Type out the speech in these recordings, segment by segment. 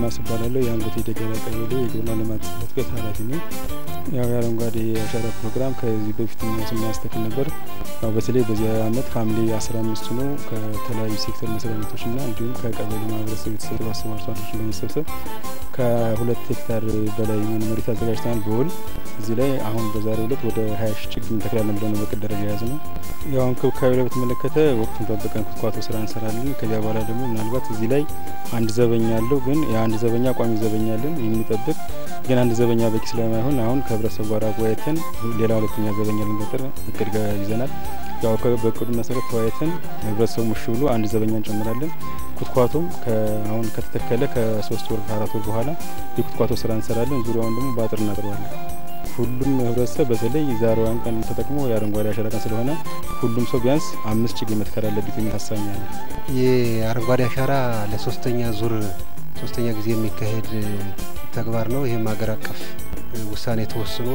አድማስ እባላለሁ። የአንጎቴ ደገራ ቀበሌ የግብርና ልማት ጽሕፈት ቤት ኃላፊ ነኝ። ያው የአረንጓዴ አሻራ ፕሮግራም ከዚህ በፊት ስናስተክል ነበር። ያው በተለይ በዚህ አመት ሐምሌ አስራ አምስት ነው ከተለያዩ ሴክተር መስሪያ ቤቶችና እንዲሁም ከቀበሌ ማህበረሰብ የተሰባሰቡ አርሶ አደሮችን በመሰብሰብ ከሁለት ሄክታር በላይ የሆኑ መሬት አዘጋጅተናል በውል እዚህ ላይ አሁን በዛሬው ዕለት ወደ ሀያ ሺ ችግኝ እንተክላለን ብለን በቅድ ደረጃ የያዝ ነው። ያው እንክብካቤ ላይ በተመለከተ ወቅቱን ጠብቀን ኩትኳቶ ስራ እንሰራለን። ከዚያ በኋላ ደግሞ ምናልባት እዚህ ላይ አንድ ዘበኛ አለው፣ ግን የአንድ ዘበኛ ቋሚ ዘበኛ አለን የሚጠብቅ ግን አንድ ዘበኛ በቂ ስለማይሆን አሁን ከህብረተሰቡ ጋር አወያይተን ሌላ ሁለተኛ ዘበኛ ልንቀጥር እቅድ ይዘናል። ያው በእቅዱ መሰረት ተወያይተን ህብረተሰቡ ምሽ ብሎ አንድ ዘበኛ እንጨምራለን። ኩትኳቶም አሁን ከተተከለ ከሶስት ወር ከአራት ወር በኋላ የኩትኳቶ ስራ እንሰራለን። ዙሪያውን ደግሞ በአጥር እናጥረዋለን። ሁሉም ህብረተሰብ በተለይ ዛሬዋን ቀን ተጠቅሞ የአረንጓዴ አሻራ ቀን ስለሆነ ሁሉም ሰው ቢያንስ አምስት ችግኝ መትከል አለበት የሚል ሀሳብ ነው። የአረንጓዴ አሻራ ለሶስተኛ ዙር ሶስተኛ ጊዜ የሚካሄድ ተግባር ነው። ይህም ሀገር አቀፍ ውሳኔ ተወስኖ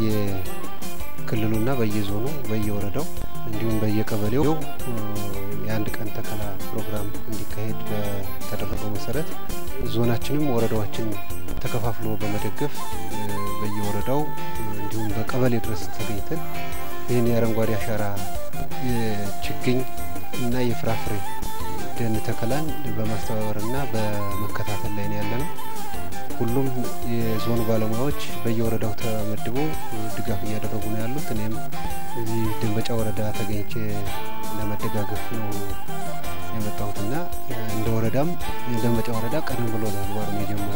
በየክልሉና በየዞኑ በየወረዳው እንዲሁም በየቀበሌው የአንድ ቀን ተከላ ፕሮግራም እንዲካሄድ በተደረገው መሰረት ዞናችንም ወረዳዎችን ተከፋፍሎ በመደገፍ በየወረዳው እንዲሁም በቀበሌ ድረስ ተገኝተን ይህን የአረንጓዴ አሻራ የችግኝ እና የፍራፍሬ ደን ተከላን በማስተባበርና በመከታተል ላይ ነው ያለ ነው። ሁሉም የዞኑ ባለሙያዎች በየወረዳው ተመድቦ ድጋፍ እያደረጉ ነው ያሉት። እኔም እዚህ ደንበጫ ወረዳ ተገኝቼ ለመደጋገፍ ነው የመጣሁትና እንደ ወረዳም ደንበጫ ወረዳ ቀደም ብሎ ተግባሩን የጀመረ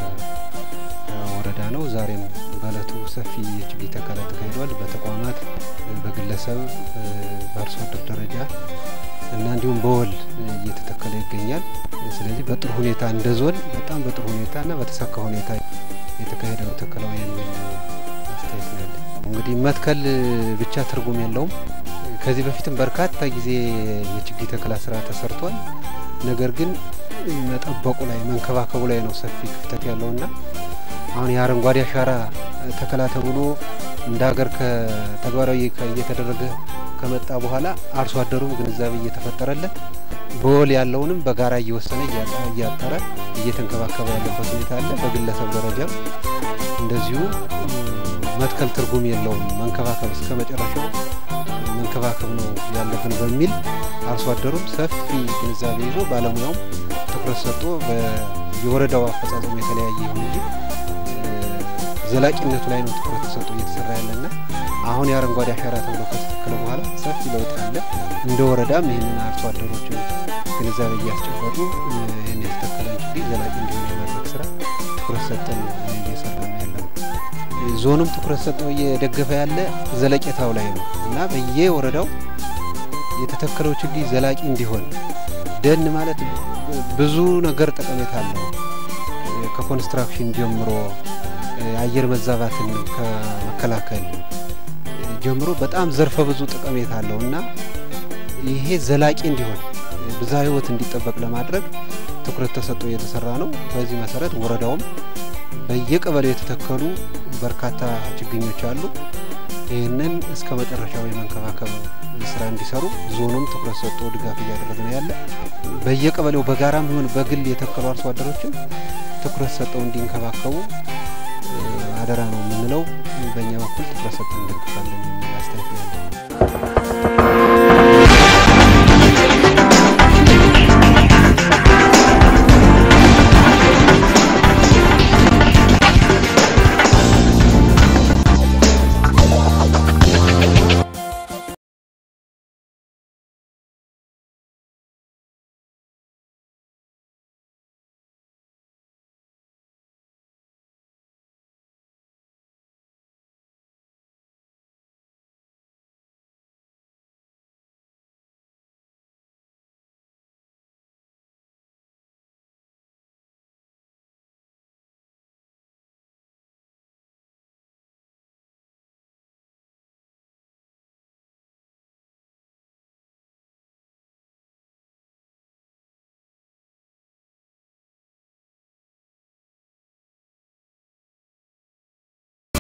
ወረዳ ነው። ዛሬም በእለቱ ሰፊ የችግኝ ተከላ ተካሂዷል። በተቋማት፣ በግለሰብ፣ በአርሶ አደር ደረጃ እና እንዲሁም በወል እየተተከለ ይገኛል። ስለዚህ በጥሩ ሁኔታ እንደ ዞን በጣም በጥሩ ሁኔታ እና በተሳካ ሁኔታ የተካሄደው ተከላው የሚል አስተያየት ነው ያለ። እንግዲህ መትከል ብቻ ትርጉም የለውም። ከዚህ በፊትም በርካታ ጊዜ የችግኝ ተከላ ስራ ተሰርቷል። ነገር ግን መጠበቁ ላይ መንከባከቡ ላይ ነው ሰፊ ክፍተት ያለውና አሁን የአረንጓዴ አሻራ ተከላ ተብሎ እንደ ሀገር ከተግባራዊ እየተደረገ ከመጣ በኋላ አርሶ አደሩም ግንዛቤ እየተፈጠረለት በወል ያለውንም በጋራ እየወሰነ እያጠረ እየተንከባከበ ያለበት ሁኔታ አለ። በግለሰብ ደረጃም እንደዚሁ መትከል ትርጉም የለውም፣ መንከባከብ እስከ መጨረሻው መንከባከብ ነው ያለብን በሚል አርሶ አደሩም ሰፊ ግንዛቤ ይዞ ባለሙያውም ትኩረት ሰጥቶ የወረዳው አፈጻጸሙ የተለያየ ይሁን እንጂ ዘላቂነቱ ላይ ነው ትኩረት ተሰጥቶ እየተሰራ ያለና አሁን የአረንጓዴ አሻራ ተብሎ ከተተከለ በኋላ ሰፊ ለውጥ አለ። እንደ ወረዳም ይህንን አርሶ አደሮችን ግንዛቤ እያስጨበጡ ይህን የተተከለን ችግኝ ዘላቂ እንዲሆን የማድረግ ስራ ትኩረት ሰጠን እየሰራ ነው ያለው። ዞኑም ትኩረት ሰጠው እየደገፈ ያለ ዘለቄታው ላይ ነው እና በየወረዳው የተተከለው ችግኝ ዘላቂ እንዲሆን ደን ማለት ብዙ ነገር ጠቀሜታ አለው። ከኮንስትራክሽን ጀምሮ የአየር መዛባትን ከመከላከል ጀምሮ በጣም ዘርፈ ብዙ ጠቀሜታ አለው እና ይሄ ዘላቂ እንዲሆን ብዛ ህይወት እንዲጠበቅ ለማድረግ ትኩረት ተሰጥቶ እየተሰራ ነው። በዚህ መሰረት ወረዳውም በየቀበሌው የተተከሉ በርካታ ችግኞች አሉ። ይህንን እስከ መጨረሻው የመንከባከብ ስራ እንዲሰሩ ዞኑም ትኩረት ሰጥቶ ድጋፍ እያደረገ ነው ያለ። በየቀበሌው በጋራም ይሁን በግል የተከሉ አርሶ አደሮችን ትኩረት ሰጠው እንዲንከባከቡ አደራ ነው የምንለው። በእኛ በኩል ትኩረት ሰጥተን እንደግፋለን የሚል አስተያየት ነው።